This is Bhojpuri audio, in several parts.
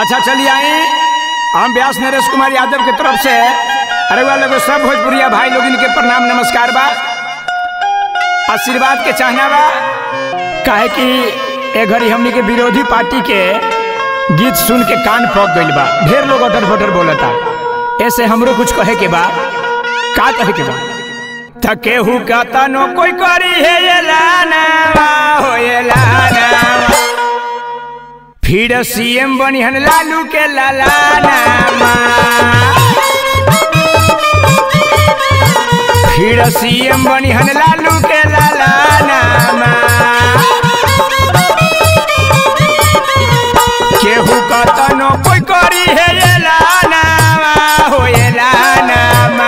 अच्छा चलिए आई हम व्यास नरेश कुमार यादव के तरफ से अरे वाले लोग सब भोजपुरिया भाई लोग इनके प्रणाम नमस्कार बा आशीर्वाद के चाहना बा काहे कि ए घड़ी हमनी के विरोधी पार्टी के गीत सुन के कान पक गइल बा ढेर लोग अटर फटर बोलता ऐसे हमरो कुछ कहे के बा का कहे के बा थकेहू का तनो कोई करी है ये लाना हो ये लाना फिर सीएम बनिहन लालू के लालाना फिर सीएम बनिहन लालू के लालाना केहू का तनो कोई करी है ये लाना हो ये लाना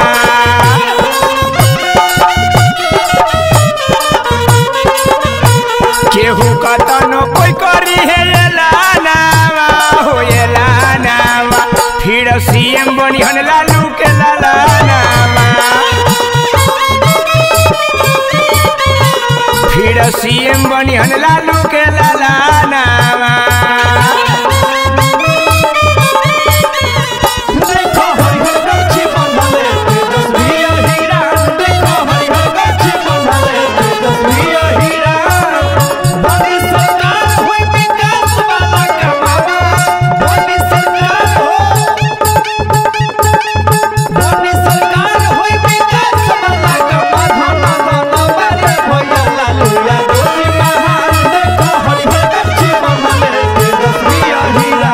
केहू का तनो कोई करी है ये लाना हो ये लाना फिर सीएम बनिहन लालू के लालाना फिर सीएम बनिहन लालू के लालाना देखो हरिहर गच्छी बंधले तेजस्वी हीरा देखो हरिहर गच्छी बंधले तेजस्वी हीरा मोदी सरकार होई विकास वाला कमावा मोदी सरकार हो मोदी सरकार होई विकास वाला कमावा धना धना बारे भैया लालू यादव महान देखो हरिहर गच्छी बंधले तेजस्वी हीरा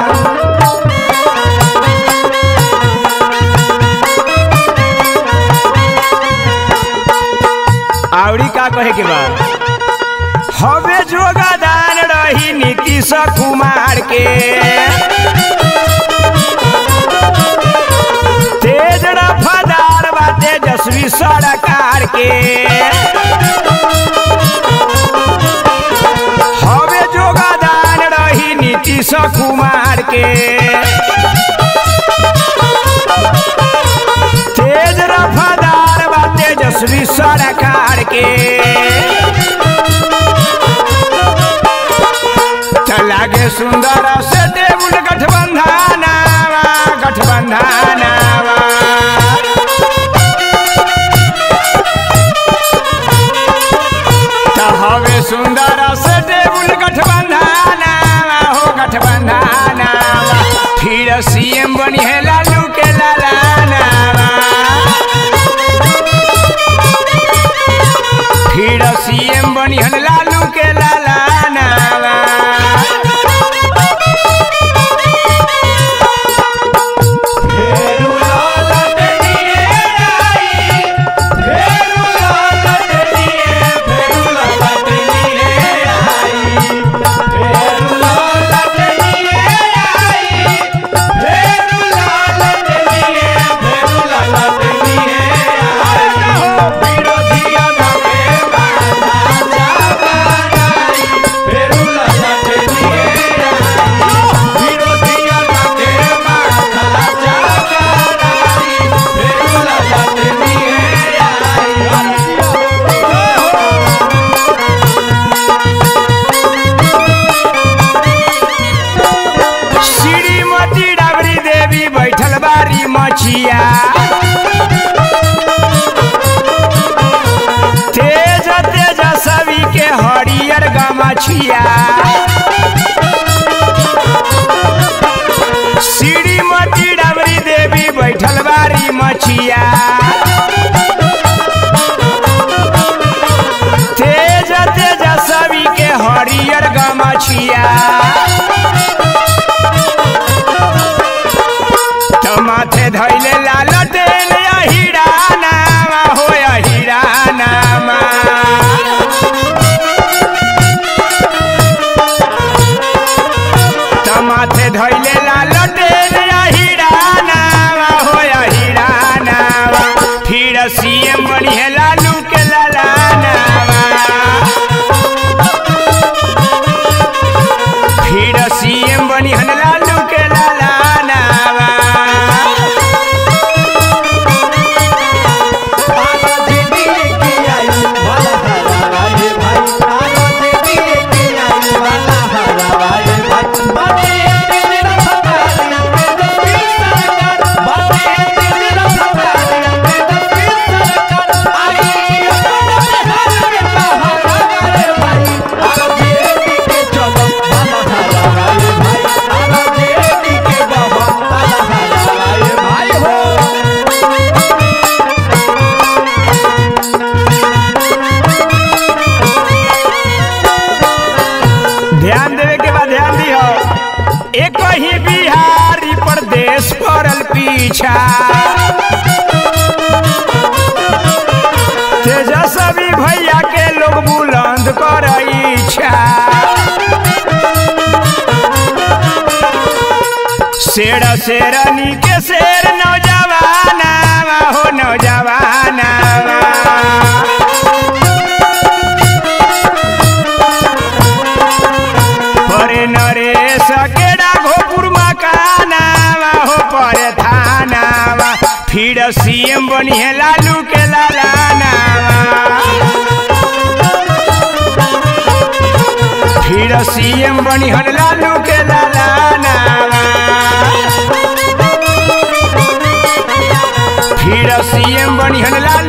आवड़ी का कहे के बा हवे जोगादान रही नीतीश कुमार के तेज रफ्तार बा तेजस्वी सरकार के हवे जोगादान रही नीतीश कुमार के तेज रफ्तार बा तेजस्वी सरकार के लागे सुंदर से टेबुल गठबंधन गठबंधन हवे सुंदर से टेबुल गठबंधन हो गठबंधन फिर सीएम बनी है लालू के लालाना फिर सीएम बनिहन लालू के लालाना फेरू लाला टेनिए आई फेरू लाला टेनिए फेरू लाला टेनिए आई फेरू लाला टेनिए आई फेरू लाला टेनिए फेरू लाला टेनिए आई विरोधिया नामे बाधा जाबाई फेरू लाला टेनिए आई विरोधिया नामे बाधा जाबाई फेरू लाला टेनिए आई श्रीमती डबरी देवी बैठल बारी मछिया तेज तेज सभी के हरियर गमछिया श्रीमती डबरी देवी बैठल बारी मछिया तेज तेज सभी के हरियर गमछिया तो माथे धैले लाल तेल हीरा नामा हो हीरा नामा इच्छा तेजस्वी भैया के लोग बुलंद कर इच्छा शेर शेरनी के शेर नौजवाना हो नौजवाना परे नरेश के डाघोपुर मकाना हो परे थाना फिर सीएम बनिए लालू के लालाना फिर सीएम बनिहन लालू के लालाना फिर सीएम बनिहन लालू